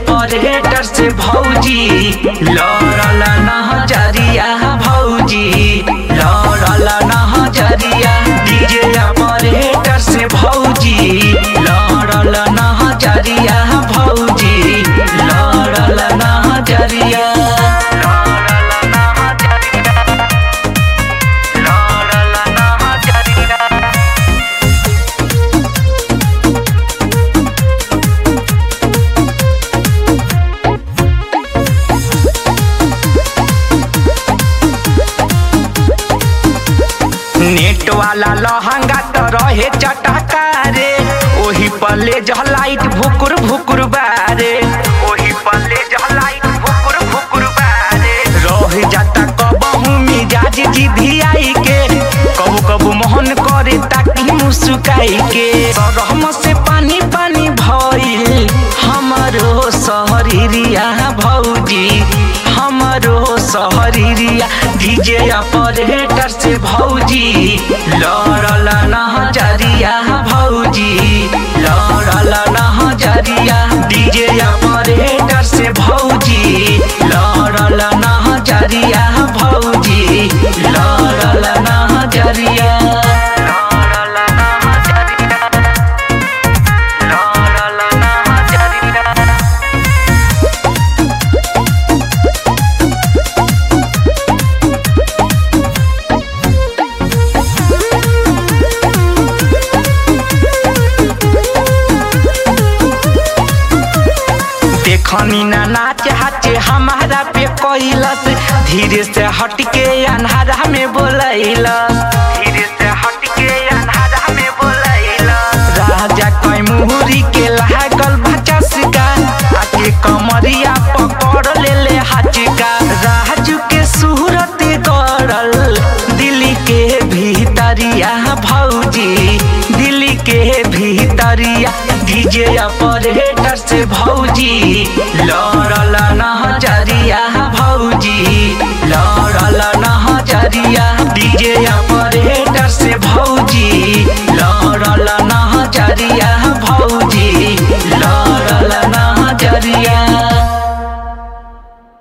operator से भौजी लड़ल नजरिया भौजी लड़ल नजरिया डीजे ऑपरेटर से भौजी लड़ल नजरिया भौजी लड़ल नजरिया लड़ल नजरिया लड़ल नजरिया नेट वाला लहंगा तो रहे चटका रे ओही पल्ले जलाइट भुकुर भुकुर बारे ओही पल्ले जलाइट भुकुर भुकुर बारे रह जाता कबहू मिजाज जिधियाई के कबू कबू मोहन करे ताकि मुस्काई के सरहम से पानी पानी भइल हमरो शहरिया भौजी हमरो शहरिया डीजे ऑपरेटर से भौजी लड़ल नजरिया भौजी लड़ल नजरिया डीजे ऑपरेटर से भौजी लड़ल नजरिया भौजी लड़ल नजरिया लड़ल नजरिया लड़ल नजरिया देखनी ना नाच हाचे हमारा पे कैलस धीरे से हटके अन्हारा में बोलैलस धीरे से हटके अन्हारा में बोलैलस राजा कई मुहरी के लागल भचसका आके कमरिया पकड़ ले ले हाचका राजू के सूरत गड़ल दिल्ली के भीतरिया भौजी दिल्ली के भीतरिया डीजे ऑपरेटर से भौजी